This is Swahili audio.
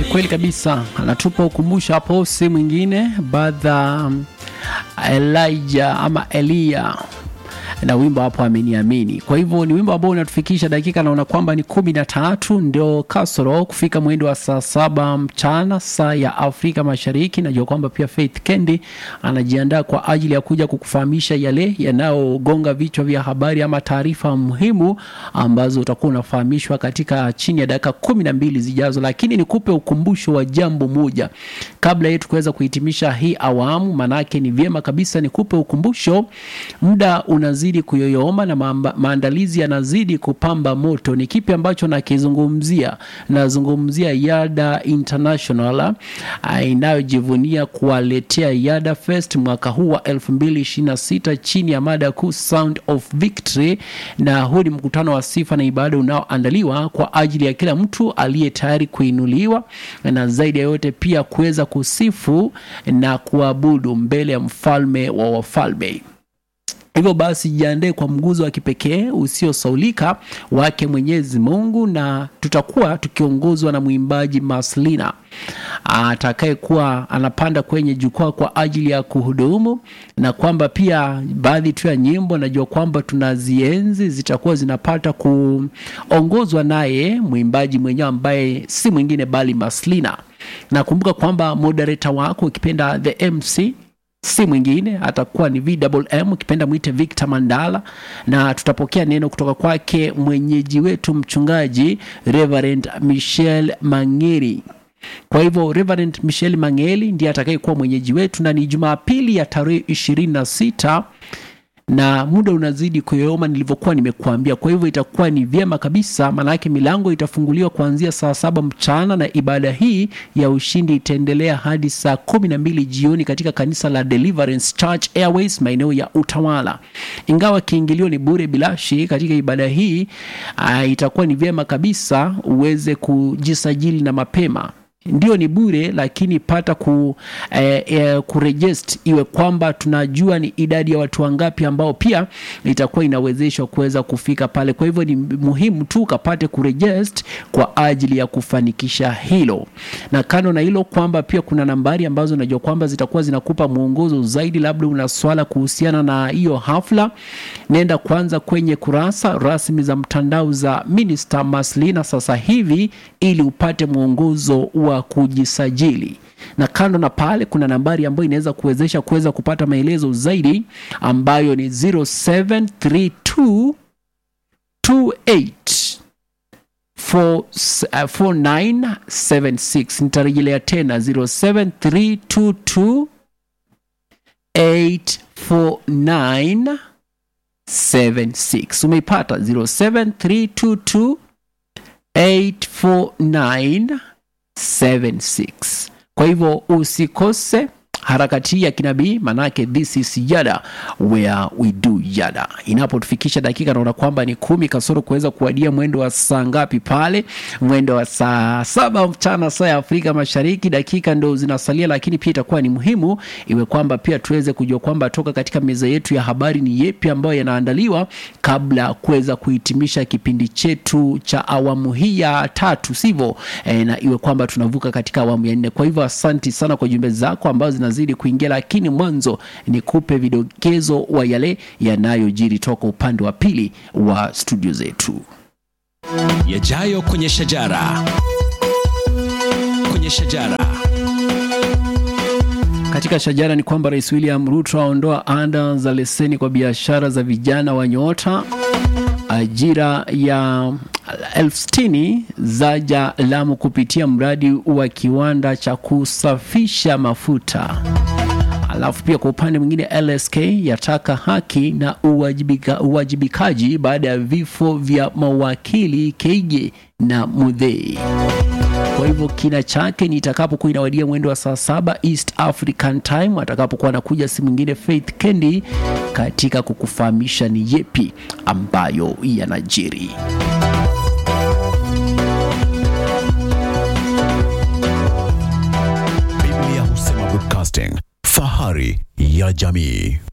Kweli kabisa, anatupa ukumbusho hapo, si mwingine badha Elijah ama Elia na wimbo hapo ameniamini. Kwa hivyo ni wimbo ambao unatufikisha dakika, naona kwamba ni kumi na tatu ndio kasoro kufika mwendo wa saa saba mchana saa ya Afrika Mashariki. Najua kwamba pia Faith Kendi anajiandaa kwa ajili ya kuja kukufahamisha yale yanayogonga vichwa vya habari ama taarifa muhimu ambazo utakuwa unafahamishwa katika chini ya dakika kumi na mbili zijazo, lakini nikupe ukumbusho wa jambo moja kabla yetu kuweza kuhitimisha hii awamu, manake ni vyema kabisa nikupe ukumbusho. Muda unazidi kuyoyoma na maamba, maandalizi yanazidi kupamba moto. Ni kipi ambacho nakizungumzia? Nazungumzia Yada International uh, inayojivunia kuwaletea Yada Fest mwaka huu wa 2026 chini ya mada kuu Sound of Victory, na huu ni mkutano wa sifa na ibada unaoandaliwa kwa ajili ya kila mtu aliye tayari kuinuliwa na zaidi ya yote pia kuweza kusifu na kuabudu mbele ya mfalme wa wafalme. Hivyo basi jiandae kwa mguzo wa kipekee usiosaulika wake Mwenyezi Mungu, na tutakuwa tukiongozwa na mwimbaji Maslina atakayekuwa anapanda kwenye jukwaa kwa ajili ya kuhudumu, na kwamba pia baadhi tu ya nyimbo najua kwamba tunazienzi zitakuwa zinapata kuongozwa naye mwimbaji mwenyewe ambaye si mwingine bali Maslina. Nakumbuka kwamba moderator wako ukipenda the MC si mwingine atakuwa ni VMM ukipenda mwite Victor Mandala, na tutapokea neno kutoka kwake mwenyeji wetu mchungaji Reverend Michel Mangeri. Kwa hivyo Reverend Michel Mangeli ndiye atakayekuwa mwenyeji wetu, na ni Jumapili ya tarehe ishirini na sita na muda unazidi kuyoyoma nilivyokuwa nimekuambia. Kwa hivyo itakuwa ni vyema kabisa, maanake milango itafunguliwa kuanzia saa saba mchana na ibada hii ya ushindi itaendelea hadi saa kumi na mbili jioni katika kanisa la Deliverance Church Airways maeneo ya Utawala. Ingawa kiingilio ni bure bilashi katika ibada hii, uh, itakuwa ni vyema kabisa uweze kujisajili na mapema ndio ni bure lakini pata ku, eh, eh, kurejest iwe kwamba tunajua ni idadi ya watu wangapi ambao pia itakuwa inawezeshwa kuweza kufika pale. Kwa hivyo ni muhimu tu ukapate kurejest kwa ajili ya kufanikisha hilo, na kando na hilo kwamba pia kuna nambari ambazo najua kwamba zitakuwa zinakupa mwongozo zaidi. Labda una swala kuhusiana na hiyo hafla, nenda kwanza kwenye kurasa rasmi za mtandao za Minister Maslina sasa hivi ili upate mwongozo wa kujisajili na kando na pale kuna nambari ambayo inaweza kuwezesha kuweza kupata maelezo zaidi ambayo ni 0732 28 4976. Nitarejelea tena 0732 849 76. Umeipata 0732 849 76. Kwa hivyo usikose harakati ya kinabii, manake this is yada where we do yada. Inapotufikisha dakika, naona kwamba ni kumi kasoro kuweza kuwadia mwendo wa saa ngapi pale, mwendo wa saa saba mchana saa ya Afrika Mashariki. Dakika ndo zinasalia, lakini pia itakuwa ni muhimu iwe kwamba pia tuweze kujua kwamba toka katika meza yetu ya habari ni yepi ambayo yanaandaliwa kabla kuweza kuhitimisha kipindi chetu cha awamu hii ya tatu, sivyo? E, na iwe kwamba tunavuka katika awamu ya nne. Kwa hivyo asanti sana kwa jumbe zako ambazo zina zidi kuingia, lakini mwanzo nikupe vidokezo wa yale yanayojiri toka upande wa pili wa studio zetu. Yajayo kwenye shajara, kwenye shajara katika shajara ni kwamba Rais William Ruto aondoa ada za leseni kwa biashara za vijana wa nyota. Ajira ya elfu sitini zaja Lamu kupitia mradi wa kiwanda cha kusafisha mafuta. Alafu pia kwa upande mwingine LSK yataka haki na uwajibika, uwajibikaji baada ya vifo vya mawakili Keige na Mudhei. Kwa hivyo kina chake ni itakapokuwa inawadia mwendo wa saa saba East African Time, atakapokuwa anakuja si mwingine Faith Kendi katika kukufahamisha ni yepi ambayo yanajiri. Biblia husema broadcasting, fahari ya jamii.